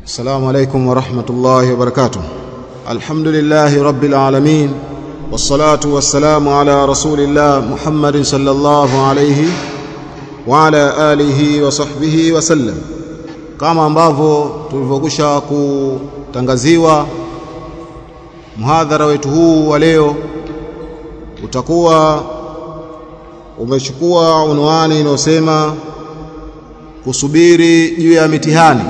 السلام عليكم ورحمة الله وبركاته الحمد لله رب العالمين والصلاة والسلام على رسول الله محمد صلى الله عليه وعلى آله وصحبه وسلم kama ambavyo tulivyokwisha kutangaziwa mhadhara wetu huu wa leo utakuwa umechukua unwani inayosema kusubiri juu ya mitihani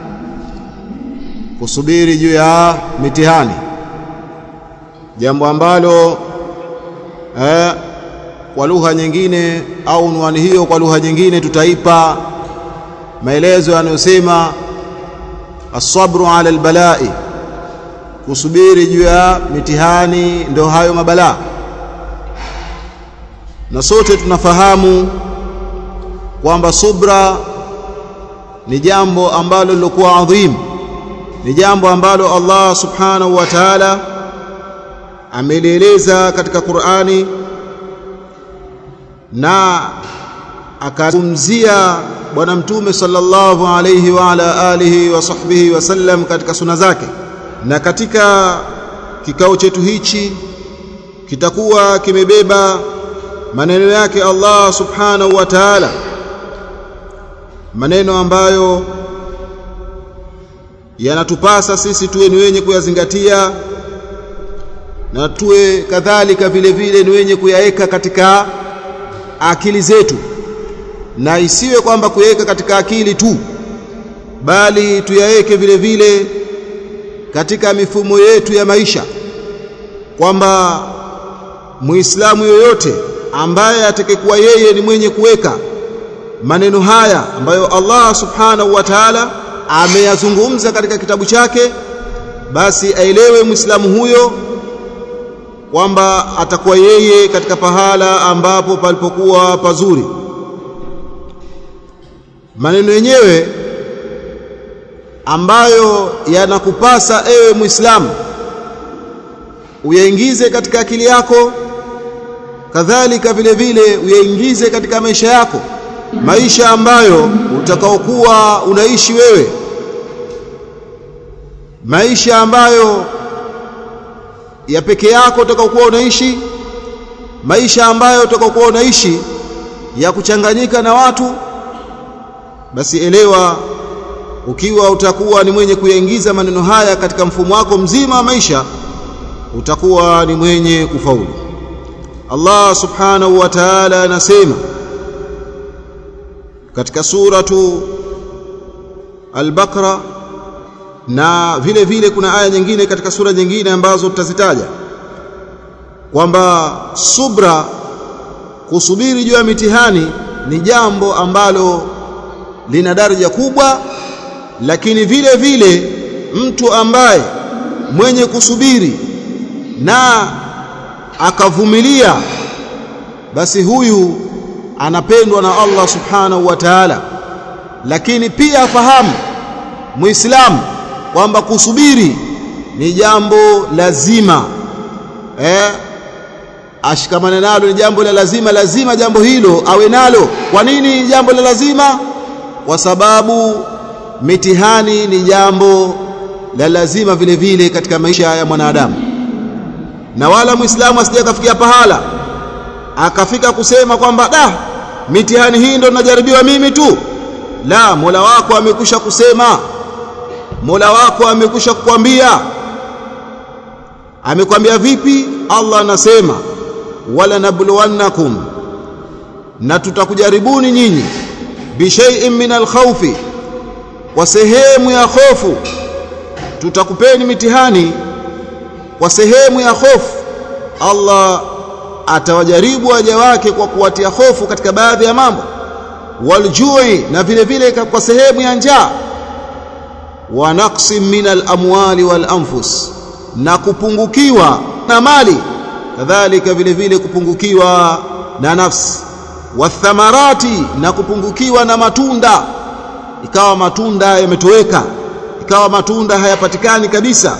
kusubiri juu ya mitihani jambo ambalo eh, kwa lugha nyingine au unwani hiyo kwa lugha nyingine tutaipa maelezo yanayosema asabru ala albalai kusubiri juu ya mitihani ndio hayo mabalaa na sote tunafahamu kwamba subra ni jambo ambalo lilokuwa adhim ni jambo ambalo Allah subhanahu wa ta'ala amelieleza katika Qur'ani na akazungumzia bwana mtume sallallahu alayhi wa ala alihi wa sahbihi wasallam katika suna zake na katika kikao chetu hichi kitakuwa kimebeba maneno yake Allah subhanahu wa ta'ala maneno ambayo yanatupasa sisi tuwe ni wenye kuyazingatia na tuwe kadhalika vile vile ni wenye kuyaweka katika akili zetu na isiwe kwamba kuyaweka katika akili tu bali tuyaweke vile vile katika mifumo yetu ya maisha kwamba muislamu yoyote ambaye atakayekuwa yeye ni mwenye kuweka maneno haya ambayo Allah subhanahu wa ta'ala ameyazungumza katika kitabu chake basi aelewe muislamu huyo kwamba atakuwa yeye katika pahala ambapo palipokuwa pazuri maneno yenyewe ambayo yanakupasa ewe muislamu uyaingize katika akili yako kadhalika vile vile uyaingize katika maisha yako maisha ambayo utakaokuwa unaishi wewe maisha ambayo ya peke yako utakaokuwa unaishi maisha ambayo utakaokuwa unaishi ya kuchanganyika na watu basi elewa ukiwa utakuwa ni mwenye kuyaingiza maneno haya katika mfumo wako mzima wa maisha utakuwa ni mwenye kufaulu Allah subhanahu wa ta'ala anasema katika suratu al-Baqara na vile vile kuna aya nyingine katika sura nyingine ambazo tutazitaja kwamba subra kusubiri juu ya mitihani ni jambo ambalo lina daraja kubwa lakini vile vile mtu ambaye mwenye kusubiri na akavumilia basi huyu anapendwa na Allah subhanahu wa ta'ala lakini pia afahamu muislamu kwamba kusubiri ni jambo lazima eh ashikamane nalo ni jambo la lazima lazima jambo hilo awe nalo kwa nini jambo la lazima kwa sababu mitihani ni jambo la lazima vile vile katika maisha ya mwanadamu na wala muislamu asije kafikia pahala akafika kusema kwamba da mitihani hii ndo najaribiwa mimi tu la Mola wako amekwisha kusema Mola wako amekwisha kukwambia amekwambia vipi Allah anasema wala nabluwannakum na tutakujaribuni nyinyi bishai'in min alkhawfi kwa sehemu ya hofu tutakupeni mitihani kwa sehemu ya hofu Allah atawajaribu waja wake kwa kuwatia hofu katika baadhi ya mambo waljui na vile vile kwa sehemu ya njaa wa naqsim min alamwali wal anfus na kupungukiwa na mali kadhalika vile vile kupungukiwa na nafsi wathamarati na kupungukiwa na matunda ikawa matunda yametoweka ikawa matunda hayapatikani kabisa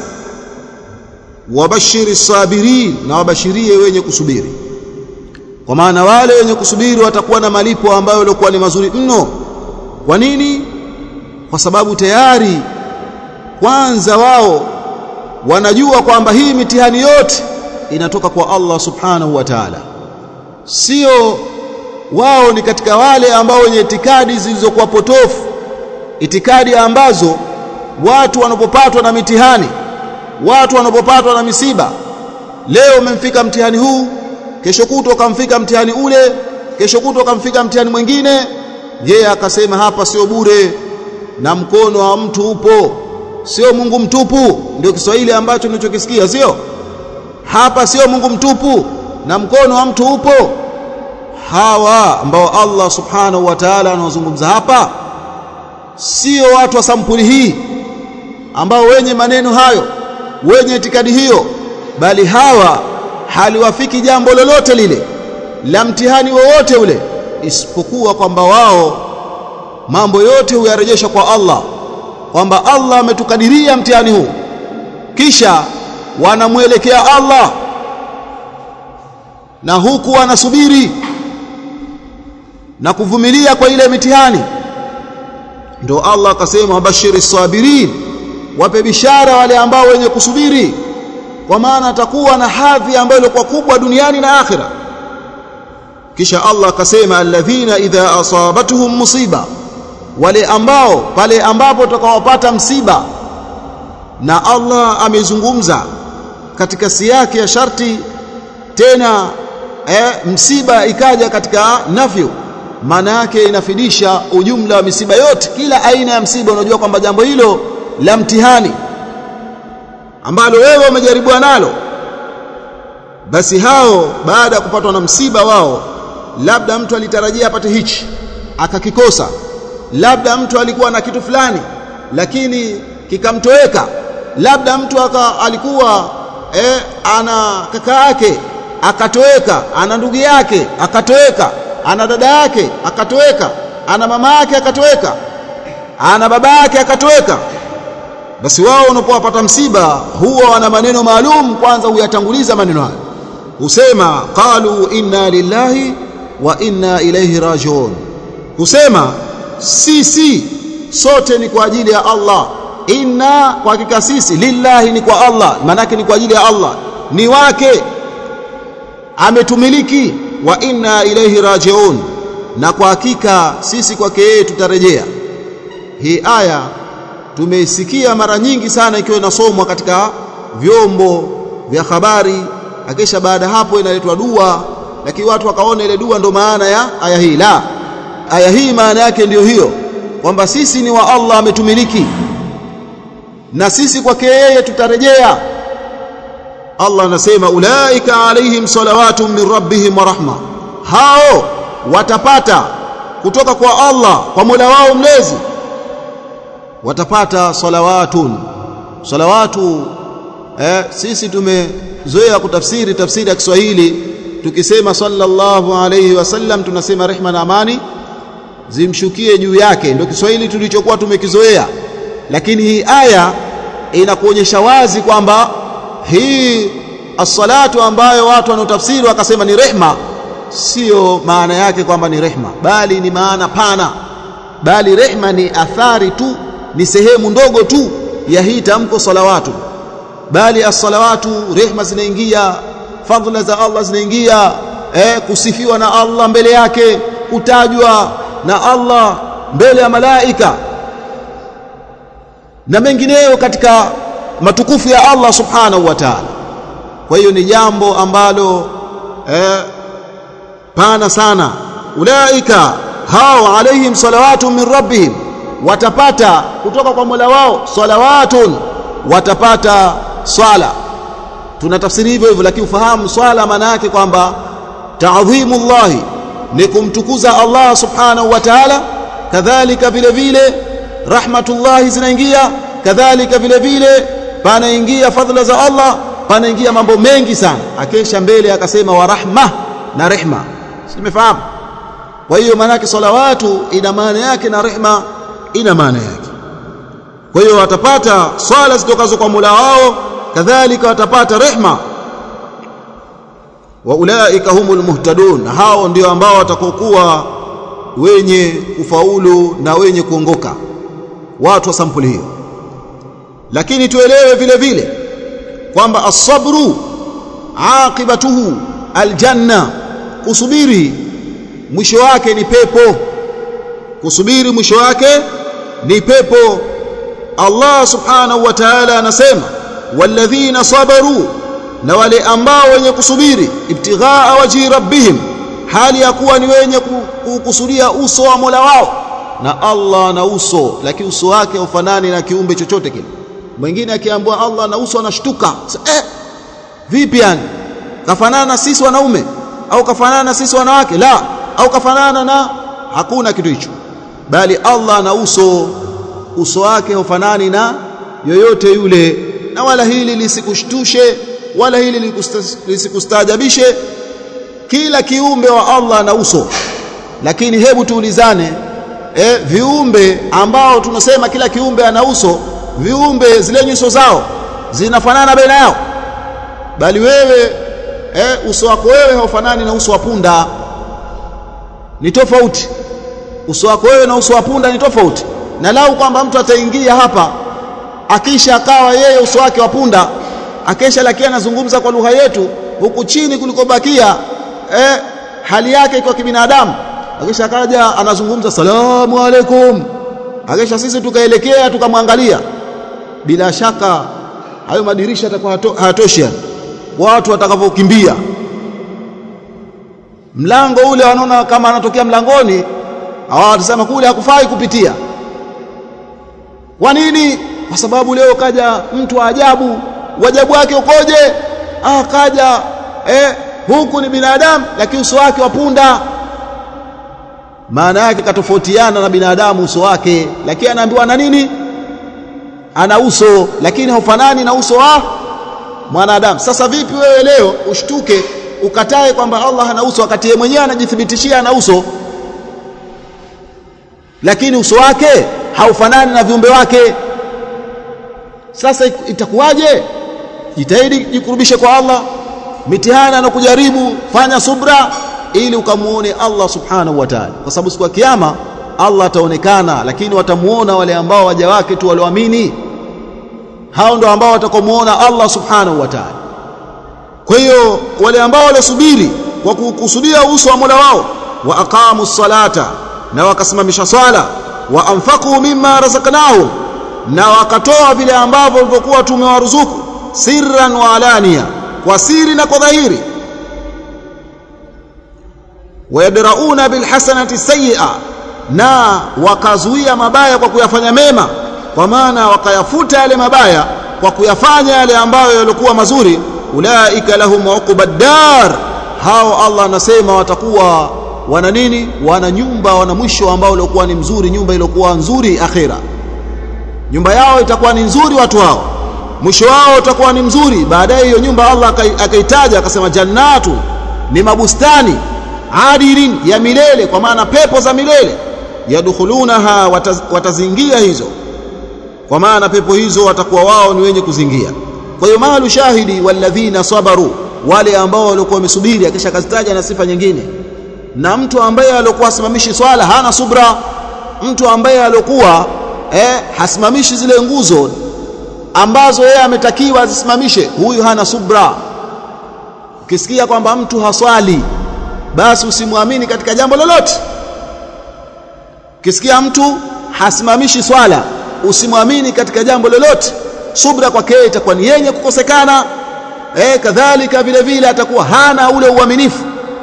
wabashiri sabirin na wabashirie wenye kusubiri kwa maana wale wenye kusubiri watakuwa na malipo ambayo yalikuwa ni mazuri mno kwa nini kwa sababu tayari kwanza wao wanajua kwamba hii mitihani yote inatoka kwa Allah subhanahu wa ta'ala sio wao ni katika wale ambao wenye itikadi zilizokuwa potofu itikadi ambazo watu wanapopatwa na mitihani watu wanapopatwa na misiba leo umemfika mtihani huu kesho kutwa ukamfika mtihani ule kesho kutwa ukamfika mtihani mwingine yeye akasema hapa sio bure na mkono wa mtu upo sio Mungu mtupu ndio Kiswahili ambacho ninachokisikia sio hapa sio Mungu mtupu na mkono wa mtu upo hawa ambao Allah subhanahu wa ta'ala anawazungumza hapa sio watu wa sampuli hii ambao wenye maneno hayo wenye itikadi hiyo bali hawa haliwafiki jambo lolote lile la mtihani wowote ule isipokuwa kwamba wao mambo yote huyarejesha kwa Allah kwamba Allah ametukadiria mtihani huu kisha wanamwelekea Allah na huku wanasubiri na kuvumilia kwa ile mitihani ndio Allah akasema wabashiri sabirin wape bishara wale ambao wenye kusubiri kwa maana atakuwa na hadhi ambayo ilikuwa kubwa duniani na akhira kisha Allah akasema alladhina idha asabatuhum musiba wale ambao pale ambapo utakawapata msiba na Allah amezungumza katika siyaki ya sharti tena eh, msiba ikaja katika nafyu maana yake inafidisha ujumla wa misiba yote kila aina ya msiba unajua kwamba jambo hilo la mtihani ambalo wewe umejaribiwa nalo basi hao baada ya kupatwa na msiba wao labda mtu alitarajia apate hichi akakikosa labda mtu alikuwa na kitu fulani lakini kikamtoweka labda mtu aka, alikuwa eh, ana kaka yake akatoweka ana ndugu yake akatoweka ana dada yake akatoweka ana mama yake akatoweka ana baba yake akatoweka basi wao wanapowapata msiba huwa wana maneno maalum kwanza huyatanguliza maneno hayo husema qalu inna lillahi wa inna ilayhi rajiun husema sisi sote ni kwa ajili ya Allah inna kwa hakika sisi lillahi ni kwa Allah maanake ni kwa ajili ya Allah ni wake ametumiliki wa inna ilayhi rajiun na kwa hakika sisi kwake yeye tutarejea hii aya tumeisikia mara nyingi sana ikiwa inasomwa katika vyombo vya habari akisha baada hapo inaletwa dua lakini watu wakaona ile dua ndo maana ya aya hii la aya hii maana yake ndiyo hiyo kwamba sisi ni wa Allah ametumiliki na sisi kwake yeye tutarejea Allah anasema ulaika alaihim salawatu min rabbihim wa rahma hao watapata kutoka kwa Allah kwa Mola wao mlezi watapata salawatun salawatu eh, sisi tumezoea kutafsiri tafsiri ya Kiswahili tukisema sallallahu alayhi wasallam tunasema rehma na amani zimshukie juu yake ndio Kiswahili tulichokuwa tumekizoea lakini hii aya inakuonyesha wazi kwamba hii as-salatu ambayo watu wanaotafsiri wakasema ni rehma sio maana yake kwamba ni rehma bali ni maana pana bali rehma ni athari tu ni sehemu ndogo tu ya hii tamko salawatu bali as-salawatu rehma zinaingia fadhila za Allah zinaingia eh, kusifiwa na Allah mbele yake kutajwa na Allah mbele ya malaika na mengineyo katika matukufu ya Allah subhanahu wa ta'ala kwa hiyo ni jambo ambalo eh, pana sana ulaika hao alaihim salawatu min rabbihim watapata kutoka kwa Mola wao salawatun watapata swala tunatafsiri hivyo hivyo lakini ufahamu swala maana yake kwamba ta'dhimullahi ni kumtukuza Allah subhanahu wa ta'ala kadhalika vile vile rahmatullahi zinaingia kadhalika vile vile panaingia fadhila za Allah panaingia mambo mengi sana akesha mbele akasema wa rahma na rehma simefahamu kwa hiyo maana yake salawatu ina maana yake na rehma ina maana yake kwa hiyo watapata swala zitokazo kwa Mola wao kadhalika watapata rehma wa ulaika humul muhtadun hao ndio ambao watakokuwa wenye kufaulu na wenye kuongoka watu wa sampuli hiyo lakini tuelewe vile vile kwamba as-sabru aqibatuhu aljanna kusubiri mwisho wake ni pepo kusubiri mwisho wake ni pepo Allah subhanahu wa ta'ala anasema walladhina sabaru na wale ambao wenye kusubiri ibtighaa waji rabbihim hali ya kuwa ni wenye kukusudia uso wa Mola wao na Allah na uso lakini uso wake haufanani na kiumbe chochote kile mwingine akiambiwa Allah na uso anashtuka eh vipi yani kafanana na sisi wanaume au kafanana na sisi wanawake la au kafanana na hakuna kitu hicho bali Allah na uso uso wake hufanani na yoyote yule na wala hili lisikushtushe wala hili lisikustaajabishe kila kiumbe wa Allah na uso lakini hebu tuulizane e, viumbe ambao tunasema kila kiumbe ana uso viumbe zile nyuso zao zinafanana baina yao bali wewe e, uso wako wewe haufanani na uso wa punda ni tofauti uso wako wewe na uso wa punda ni tofauti na lau kwamba mtu ataingia hapa akisha akawa yeye uso wake wa punda akesha lakini anazungumza kwa lugha yetu huku chini kulikobakia eh, hali yake iko kibinadamu akisha akaja anazungumza salamu alaikum akisha sisi tukaelekea tukamwangalia bila shaka hayo madirisha yatakuwa hayatoshi watu watakavyokimbia mlango ule wanaona kama anatokea mlangoni hawatasema kule hakufai kupitia kwa nini kwa sababu leo kaja mtu wa ajabu wajabu wake ukoje ah kaja eh huku ni binadamu lakini uso wake wa punda maana yake katofautiana na binadamu uso wake lakini anaambiwa na nini ana uso lakini haufanani na uso wa mwanadamu sasa vipi wewe leo ushtuke ukatae kwamba Allah hana uso wakati yeye mwenyewe anajithibitishia ana uso lakini uso wake haufanani na viumbe wake sasa itakuwaje jitahidi jikurubishe kwa Allah mitihani anakujaribu fanya subra ili ukamuone Allah subhanahu wa ta'ala kwa sababu siku ya kiyama Allah ataonekana lakini watamuona wale ambao waja wake tu walioamini hao ndio ambao watakomuona Allah subhanahu wa ta'ala kwa hiyo wale ambao waliosubiri kwa kukusudia uso wa Mola wao wa aqamu salata na wakasimamisha swala wa anfaqu mimma razaqnahum na wakatoa vile ambavyo walivyokuwa tumewaruzuku sirran wa alania kwa siri na kwa dhahiri wayadrauna bilhasanati sayyi'a na wakazuia mabaya kwa kuyafanya mema kwa maana wakayafuta yale mabaya kwa kuyafanya yale ambayo yalikuwa mazuri ulaika lahum uqbad dar hao Allah anasema watakuwa wana nini wana nyumba wana mwisho ambao uliokuwa ni mzuri nyumba iliyokuwa nzuri akhira nyumba yao itakuwa ni nzuri watu hao mwisho wao utakuwa ni mzuri baadaye hiyo nyumba Allah akaitaja akasema jannatu ni mabustani adilin ya milele kwa maana pepo za milele yadkhulunaha wataz, watazingia hizo kwa maana pepo hizo watakuwa wao ni wenye kuzingia kwa hiyo malu shahidi walladhina sabaru wale ambao walikuwa wamesubiri akisha kazitaja na sifa nyingine na mtu ambaye alikuwa asimamishi swala hana subra mtu ambaye alikuwa eh, hasimamishi zile nguzo ambazo yeye ametakiwa azisimamishe huyu hana subra ukisikia kwamba mtu haswali basi usimwamini katika jambo lolote ukisikia mtu hasimamishi swala usimwamini katika jambo lolote subra kwake itakuwa ni yenye kukosekana eh kadhalika vile vile atakuwa hana ule uaminifu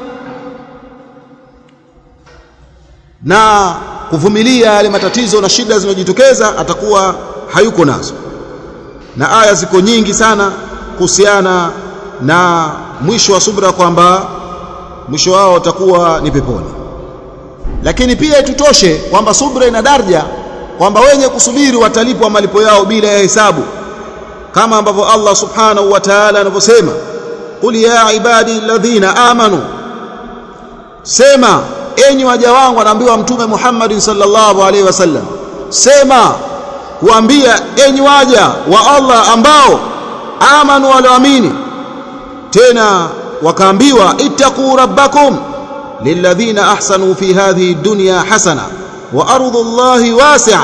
na kuvumilia yale matatizo na shida zinazojitokeza atakuwa hayuko nazo na aya ziko nyingi sana kuhusiana na mwisho wa subra kwamba mwisho wao utakuwa ni peponi lakini pia itutoshe kwamba subra ina daraja kwamba wenye kusubiri watalipwa malipo yao bila ya hesabu kama ambavyo Allah subhanahu wa ta'ala anavyosema qul ya ibadi alladhina amanu sema enyi waja wangu anaambiwa mtume Muhammad sallallahu alaihi wasallam sema kuambia enyi waja wa Allah ambao amanu walioamini tena wakaambiwa ittaqu rabbakum lilladhina ahsanu fi hadhihi dunya hasana wa ardu Allahi wasi'a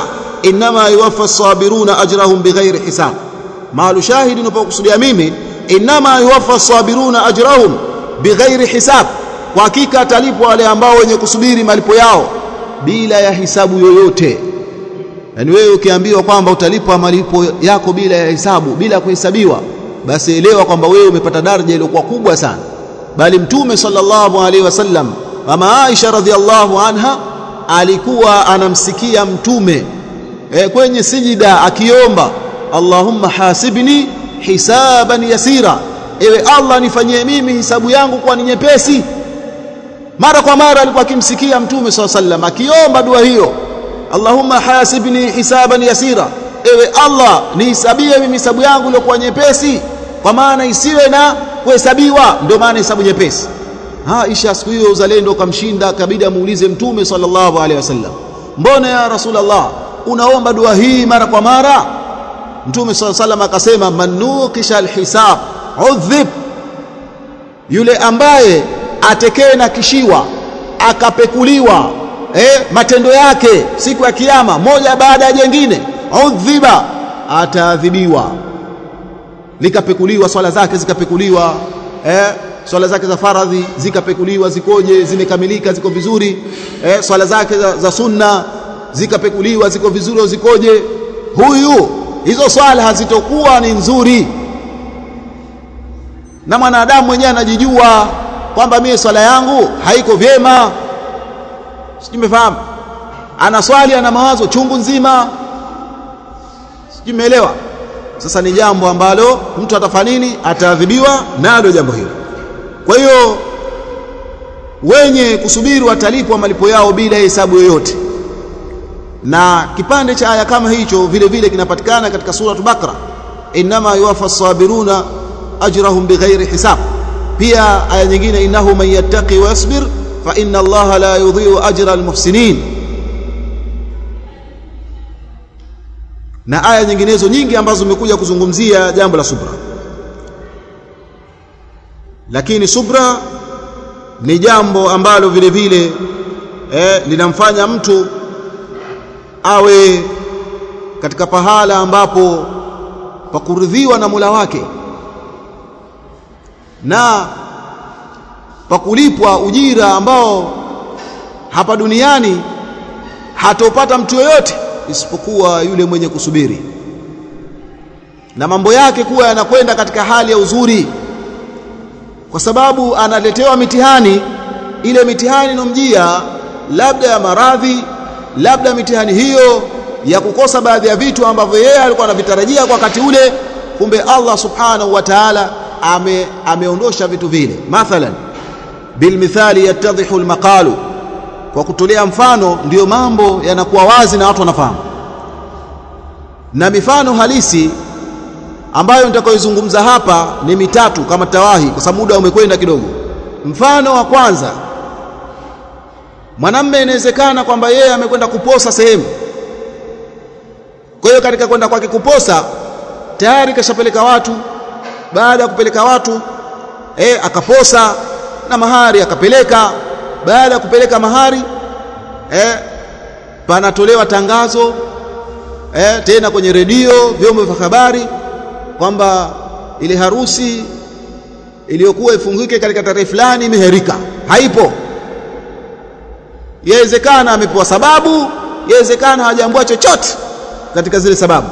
inma yuwaffa as-sabiruna ajrahum bighairi hisab maalu shahidi unapokusudia mimi inma yuwaffa as-sabiruna ajrahum bighairi hisab kwa hakika atalipwa wale ambao wenye kusubiri malipo yao bila ya hisabu yoyote yani wewe ukiambiwa kwamba utalipwa malipo yako bila ya hisabu bila kuhesabiwa basi elewa kwamba wewe umepata daraja iliyokuwa kubwa sana bali mtume sallallahu alaihi wasallam mama Aisha radhiallahu anha alikuwa anamsikia mtume e, kwenye sijida akiomba Allahumma hasibni hisaban yasira ewe Allah nifanyie mimi hisabu yangu kwa ni nyepesi mara kwa mara alikuwa akimsikia mtume sallallahu alaihi wasallam akiomba dua hiyo Allahumma hasibni hisaban yasira ewe Allah nihisabie mimi hisabu yangu iliyokuwa nyepesi kwa maana isiwe na kuhesabiwa ndio maana hesabu nyepesi Aisha siku hiyo uzalendo ukamshinda kabidi amuulize mtume sallallahu alaihi wasallam mbona ya rasulullah unaomba dua hii mara kwa mara mtume sallallahu alaihi wasallam akasema manukisha alhisab udhib yule ambaye atekee na kishiwa akapekuliwa eh, matendo yake siku ya kiyama moja baada ya jengine udhiba ataadhibiwa likapekuliwa swala zake zikapekuliwa eh, swala zake za faradhi zikapekuliwa zikoje zimekamilika ziko vizuri eh, swala zake za, za sunna zikapekuliwa ziko vizuri au zikoje huyu hizo swala hazitokuwa ni nzuri na mwanadamu mwenyewe anajijua kwamba mimi swala yangu haiko vyema sijumefahamu ana swali ana mawazo chungu nzima sijumeelewa sasa ni jambo ambalo mtu atafanya nini ataadhibiwa nalo jambo hilo kwa hiyo wenye kusubiri watalipwa malipo yao bila hesabu yoyote na kipande cha aya kama hicho vile vile kinapatikana katika sura Bakara inma yuwaffa as-sabiruna ajrahum bighairi hisab pia aya nyingine innahu man yattaqi wa yasbir fa inna allaha la yudhi'u ajra al-muhsinin na aya nyinginezo nyingi ambazo zimekuja kuzungumzia jambo la subra lakini subra ni jambo ambalo vile vile eh, linamfanya mtu awe katika pahala ambapo pakuridhiwa na Mola wake na pakulipwa ujira ambao hapa duniani hatopata mtu yoyote isipokuwa yule mwenye kusubiri na mambo yake kuwa yanakwenda katika hali ya uzuri kwa sababu analetewa mitihani ile mitihani inomjia labda ya maradhi labda mitihani hiyo ya kukosa baadhi ya vitu ambavyo yeye alikuwa anavitarajia kwa wakati ule kumbe Allah subhanahu wa ta'ala ame, ameondosha vitu vile mathalan bilmithali yattadhihu almaqalu kwa kutolea mfano ndiyo mambo yanakuwa wazi na watu wanafahamu na mifano halisi ambayo nitakayozungumza hapa ni mitatu kama tawahi kwa sababu muda umekwenda kidogo mfano wa kwanza mwanamme inawezekana kwamba yeye amekwenda kuposa sehemu kwa hiyo katika kwenda kwake kuposa tayari kashapeleka watu baada ya kupeleka watu eh akaposa na mahari akapeleka baada ya kupeleka mahari eh panatolewa tangazo eh tena kwenye redio vyombo vya habari kwamba ile harusi iliyokuwa ifungike katika tarehe fulani imeherika haipo yawezekana amepewa sababu yawezekana hajaambua chochote katika zile sababu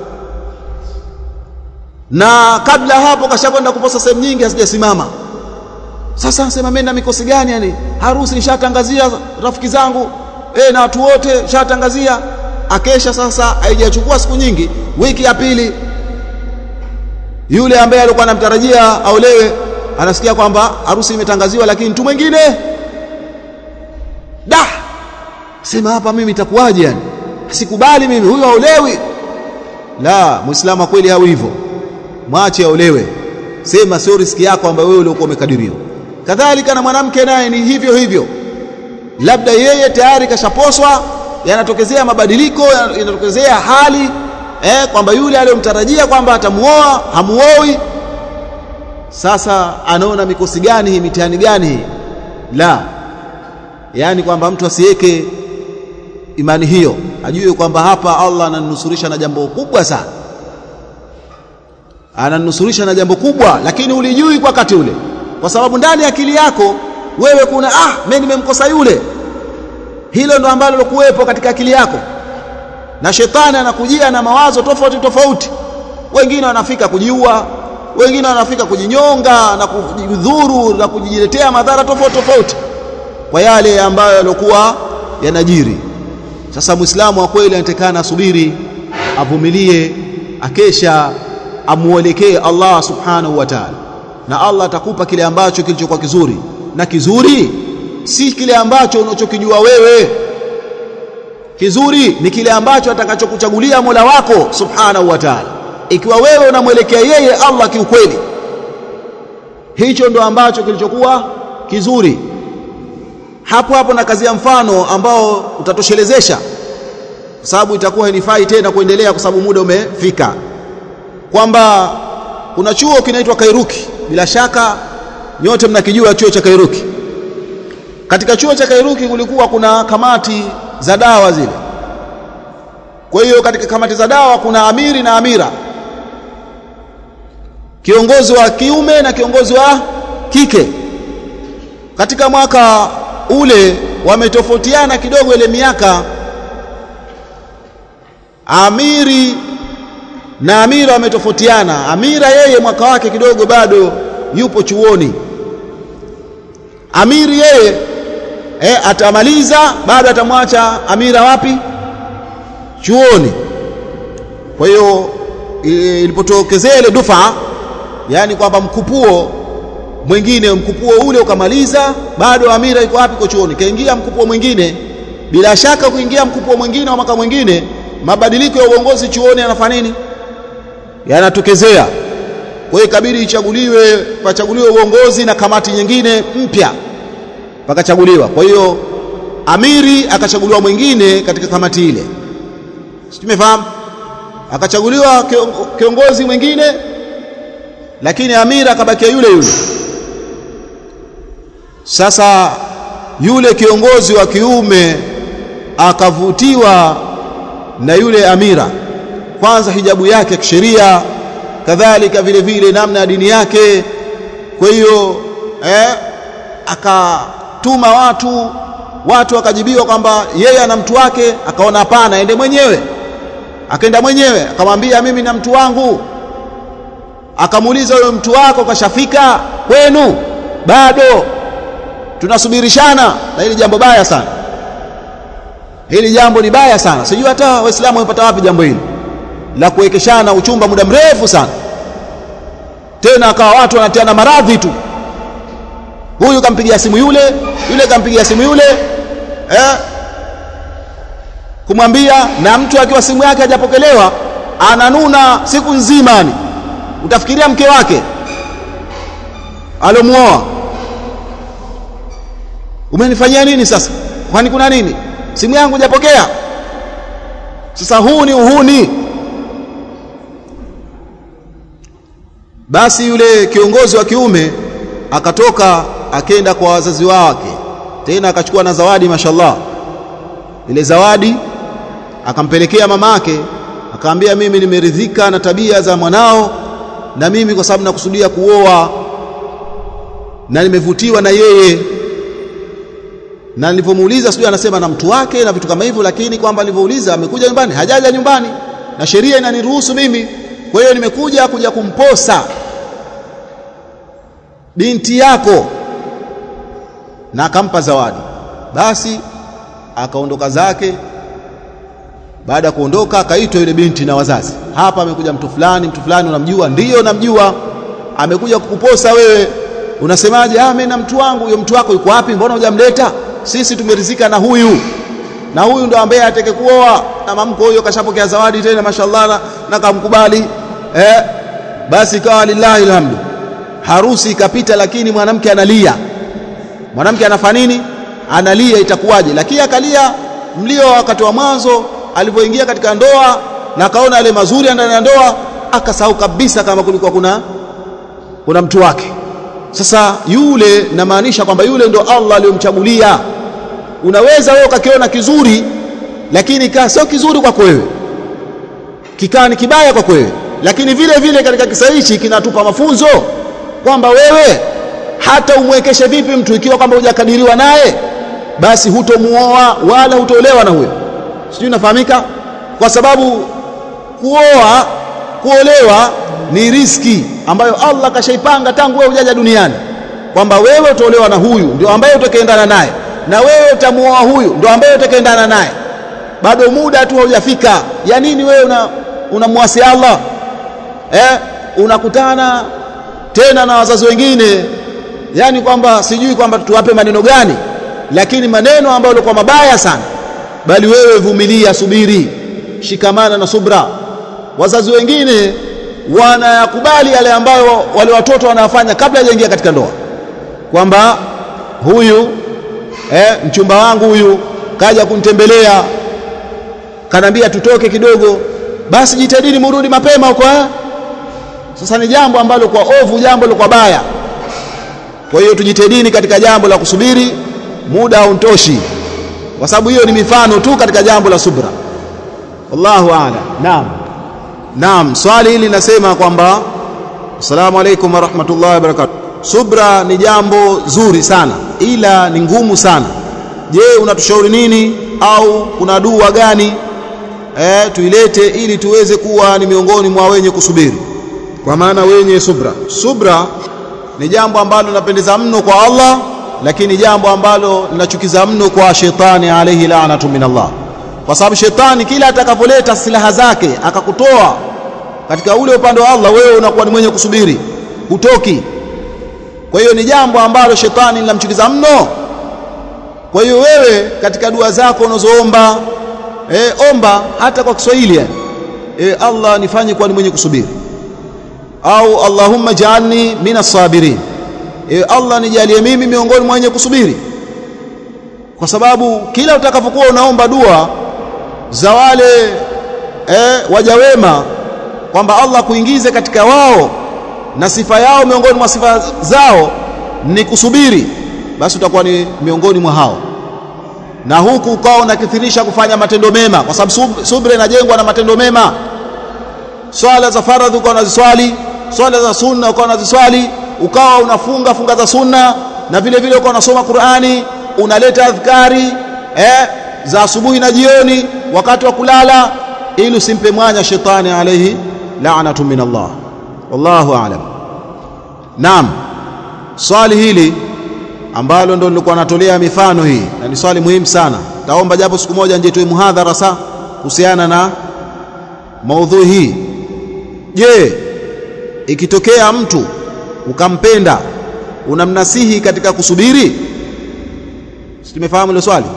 na kabla hapo kashakwenda kuposa sehemu nyingi hazijasimama sasa nasema mimi na mikosi gani yani harusi nishatangazia rafiki zangu eh na watu wote nishatangazia akesha sasa haijachukua siku nyingi wiki ya pili yule ambaye alikuwa anamtarajia aolewe anasikia kwamba harusi imetangaziwa lakini mtu mwingine da sema hapa mimi itakuwaje yani sikubali mimi huyo aolewi la muislamu kweli hawi hivyo mwache aolewe sema sio riski yako ambayo wewe uliokuwa umekadiriwa kadhalika na mwanamke naye ni hivyo hivyo labda yeye tayari kashaposwa yanatokezea mabadiliko yanatokezea hali eh, kwamba yule aliyomtarajia kwamba atamuoa hamuoi sasa anaona mikosi gani hii mitihani gani hii la yaani kwamba mtu asiweke imani hiyo ajue kwamba hapa Allah ananusurisha na jambo kubwa sana ananusurisha na jambo kubwa lakini ulijui kwa wakati ule kwa sababu ndani ya akili yako wewe kuna ah mimi nimemkosa yule hilo ndo ambalo lokuwepo katika akili yako na shetani anakujia na mawazo tofauti tofauti wengine wanafika kujiua wengine wanafika kujinyonga na kujidhuru na kujiletea madhara tofauti tofauti kwa yale ambayo yaliokuwa yanajiri sasa muislamu wa kweli anatakana asubiri avumilie akesha amuelekee Allah subhanahu wa ta'ala na Allah atakupa kile ambacho kilichokuwa kizuri na kizuri si kile ambacho unachokijua wewe kizuri ni kile ambacho atakachokuchagulia Mola wako subhanahu wa ta'ala ikiwa wewe unamwelekea yeye Allah kiukweli hicho ndo ambacho kilichokuwa kizuri hapo hapo na kazi ya mfano ambao utatoshelezesha kwa sababu itakuwa hainifai tena kuendelea kwa sababu muda umefika kwamba kuna chuo kinaitwa Kairuki bila shaka nyote mnakijua chuo cha Kairuki katika chuo cha Kairuki kulikuwa kuna kamati za dawa zile kwa hiyo katika kamati za dawa kuna amiri na amira kiongozi wa kiume na kiongozi wa kike katika mwaka ule wametofautiana kidogo ile miaka amiri na amira wametofautiana amira yeye mwaka wake kidogo bado yupo chuoni amiri yeye eh, atamaliza bado atamwacha amira wapi chuoni kwa hiyo ilipotokezea ile dufa yani kwamba mkupuo mwingine mkupuo ule ukamaliza bado amira iko wapi kwa chuoni kaingia mkupuo mwingine bila shaka kuingia mkupuo mwingine wa mwaka mwingine mabadiliko ya uongozi chuoni yanafanya nini yanatokezea kwa hiyo ikabidi ichaguliwe pachaguliwe uongozi na kamati nyingine mpya pakachaguliwa kwa hiyo amiri akachaguliwa mwingine katika kamati ile tumefahamu akachaguliwa kiongozi mwingine lakini amira akabakia yule yule sasa yule kiongozi wa kiume akavutiwa na yule amira kwanza hijabu yake ya kisheria kadhalika vile vile namna ya dini yake kwa hiyo eh, akatuma watu watu wakajibiwa kwamba yeye ana mtu wake akaona hapana ende mwenyewe akaenda mwenyewe akamwambia mimi na mtu wangu akamuuliza huyo mtu wako kashafika kwenu bado tunasubirishana na hili jambo baya sana hili jambo ni baya sana sijui hata waislamu wamepata wapi jambo hili la kuwekeshana uchumba muda mrefu sana tena akawa watu wanatiana maradhi tu huyu kampigia simu yule yule kampigia simu yule eh kumwambia na mtu akiwa simu yake hajapokelewa ananuna siku nzima ni utafikiria mke wake alomuoa umenifanyia nini sasa kwani kuna nini simu yangu hujapokea sasa huu ni uhuni basi yule kiongozi wa kiume akatoka akenda kwa wazazi wake tena akachukua na zawadi mashallah ile zawadi akampelekea mamake akaambia mimi nimeridhika na tabia za mwanao na mimi kwa sababu nakusudia kuoa na nimevutiwa na yeye na nilipomuuliza sijui anasema na mtu wake na vitu kama hivyo lakini kwamba nilivyouliza amekuja nyumbani hajaja nyumbani na sheria inaniruhusu mimi kwa hiyo nimekuja kuja kumposa binti yako na akampa zawadi basi akaondoka zake baada ya kuondoka akaitwa yule binti na wazazi hapa amekuja mtu fulani mtu fulani unamjua ndiyo namjua amekuja kukuposa wewe unasemaje ah mimi na mtu wangu huyo mtu wako yuko wapi mbona hujamleta sisi tumerizika na huyu na huyu ndo ambaye atake kuoa na mamko huyo kashapokea zawadi tena mashallah na, na kamkubali eh basi ikawa lillahi alhamdu harusi ikapita lakini mwanamke analia mwanamke anafanya nini analia itakuwaje lakini akalia mlio wakati wa mwanzo alipoingia katika ndoa na akaona yale mazuri ndani ya ndoa akasahau kabisa kama kulikuwa kuna kuna mtu wake sasa yule namaanisha kwamba yule ndo Allah aliyomchagulia unaweza wewe ukakiona kizuri lakini kaa sio kizuri kwako wewe kikaa ni kibaya kwako wewe lakini vile vile katika kisa hichi kinatupa mafunzo kwamba wewe hata umwekeshe vipi mtu ikiwa kwamba hujakadiriwa naye basi hutomuoa wala hutolewa na huyo sijui nafahamika kwa sababu kuoa kuolewa ni riski ambayo Allah kashaipanga tangu wewe hujaja duniani kwamba wewe utaolewa na huyu ndio ambaye utakaendana naye na wewe utamuoa huyu ndio ambaye utakaendana naye bado muda tu haujafika ya nini wewe una unamwasi Allah eh unakutana tena na wazazi wengine yani kwamba sijui kwamba tuwape maneno gani lakini maneno ambayo yalikuwa mabaya sana bali wewe vumilia subiri shikamana na subra wazazi wengine wanayakubali yale ambayo wale watoto wanafanya kabla hajaingia katika ndoa kwamba huyu eh, mchumba wangu huyu kaja kunitembelea kanambia tutoke kidogo basi jitahidini murudi mapema huko eh? sasa ni jambo ambalo kwa ovu jambo kwa baya kwa hiyo tujitahidini katika jambo la kusubiri muda hauntoshi kwa sababu hiyo ni mifano tu katika jambo la subra wallahu a'lam naam naam swali hili linasema kwamba assalamu alaikum warahmatullahi wabarakatuh subra ni jambo zuri sana ila ni ngumu sana je unatushauri nini au kuna dua gani eh, tuilete ili tuweze kuwa ni miongoni mwa wenye kusubiri kwa maana wenye subra subra ni jambo ambalo linapendeza mno kwa Allah lakini jambo ambalo linachukiza mno kwa shetani alayhi la'natu min Allah kwa sababu shetani kila atakapoleta silaha zake akakutoa katika ule upande wa Allah wewe unakuwa ni mwenye kusubiri hutoki kwa hiyo ni jambo ambalo shetani linamchukiza mno kwa hiyo wewe katika dua zako unazoomba e, omba hata kwa Kiswahili yani e, Allah nifanye kuwa ni mwenye kusubiri au Allahumma ja'alni minas sabirin e, Allah nijalie mimi miongoni mwa wenye kusubiri kwa sababu kila utakapokuwa unaomba dua za wale e, waja wema kwamba Allah kuingize katika wao na sifa yao miongoni mwa sifa zao ni kusubiri basi utakuwa ni miongoni mwa hao na huku ukawa unakithirisha kufanya matendo mema kwa sababu sub, subra inajengwa na matendo mema swala za faradhi ukawa unaziswali swala za sunna ukawa unaziswali ukawa unafunga funga za sunna na vile vile ukawa unasoma Qur'ani unaleta adhkari eh, za asubuhi na jioni wakati wa kulala ili usimpe mwanya shetani alayhi la'natu min Allah wallahu a'lam naam swali hili ambalo ndo nilikuwa natolea mifano hii na ni swali muhimu sana taomba japo siku moja nje tuwe muhadhara sa kuhusiana na maudhui hii je ikitokea mtu ukampenda unamnasihi katika kusubiri tumefahamu ile swali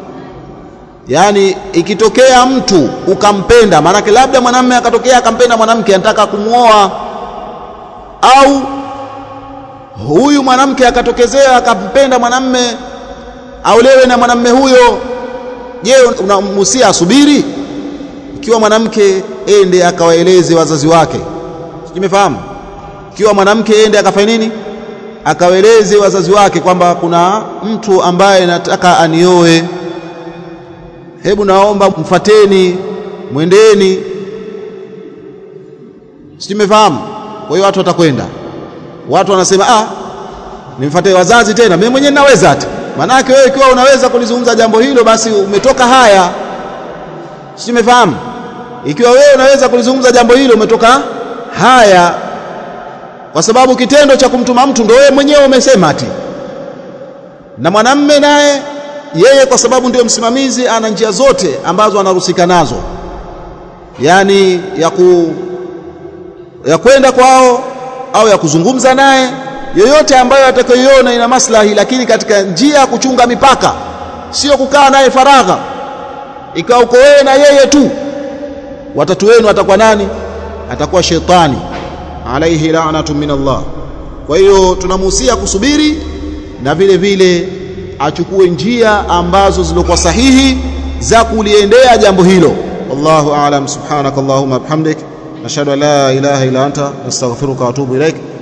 yaani ikitokea mtu ukampenda maanake labda mwanamume akatokea akampenda mwanamke anataka kumuoa au huyu mwanamke akatokezea akampenda mwanamme aulewe na mwanamme huyo je unamhusia asubiri ikiwa mwanamke ende akawaeleze wazazi wake simefahamu ikiwa mwanamke ende akafanya nini akawaeleze wazazi wake kwamba kuna mtu ambaye nataka anioe hebu naomba mfateni mwendeni simefahamu kwa hiyo watu watakwenda watu wanasema ah nimfuate wazazi tena mimi mwenyewe ninaweza hata manake wewe ikiwa unaweza kulizungumza jambo hilo basi umetoka haya simefahamu ikiwa wewe unaweza kulizungumza jambo hilo umetoka haya kwa sababu kitendo cha kumtuma mtu ndio wewe mwenyewe umesema ati na mwanamme naye yeye kwa sababu ndio msimamizi ana njia zote ambazo anaruhusika nazo yani ya ku ya kwenda kwao au ya kuzungumza naye yoyote ambayo atakayoiona ina maslahi lakini katika njia ya kuchunga mipaka sio kukaa naye faragha ikawa uko wewe na yeye tu watatu wenu atakuwa nani atakuwa shetani alaihi la'natu min Allah kwa hiyo tunamuhusia kusubiri na vile vile achukue njia ambazo zilikuwa sahihi za kuliendea jambo hilo wallahu a'lam subhanakallahumma bihamdik nashhadu an la ilaha illa anta nastaghfiruka wa atubu ilaik